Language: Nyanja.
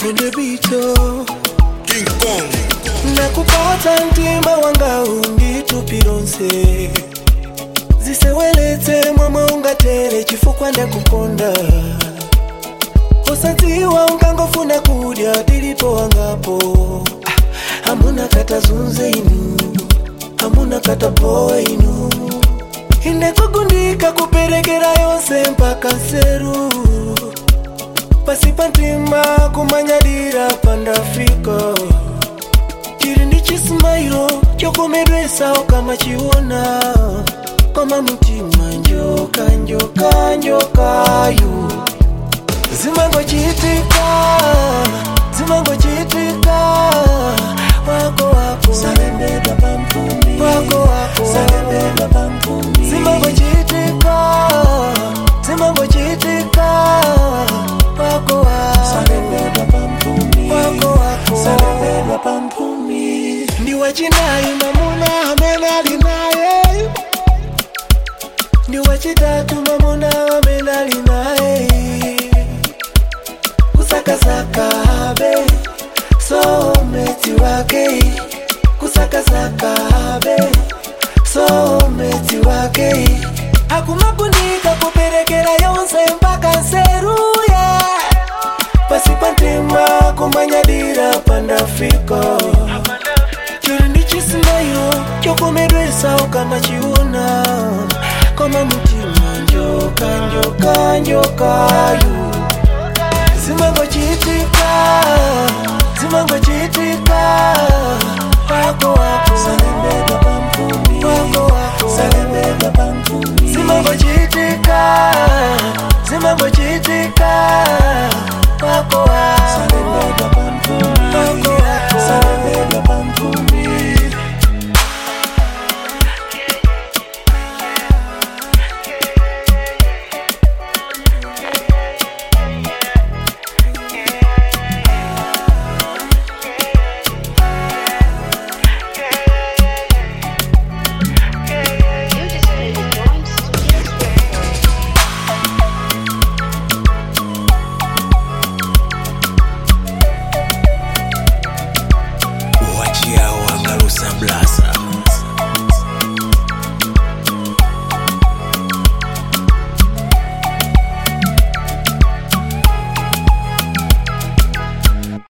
kundibito King Kong nakupata mtima wanga unditupironse ziseweletse mwamwe ungatere chifukwa ndakukonda usadziwa unkangofuna kudya tilipo wangapo Ah, hamuna katazunze inu hamuna katapoa inu indekugundika kuperekera yonse mpaka nseru pasipa ntima kumanyadira pandafika chiri ndi chisimairo chokomedwesawo kama chiona koma mutima njoka njoka njokayo zimangochitika zimangochitika wako wako sarembedwa pampumi wako wako sarembedwa pampumi zimangochitika zimangochitika wako wako sarembedwa pampumi wako wako sarembedwa pampumi ndi wachinayi mamuna amene ali naye ndi wachitatu mamuna amene ali naye kusakasakabe someti wake kusakasakabe someti wake akumagundika kuperekera yonse mpaka nseruye pasipa ntima kumanyadira pandafika chiri ndi chisimairo chokomedwesawo kama chiona koma mutima njoka njoka njokayo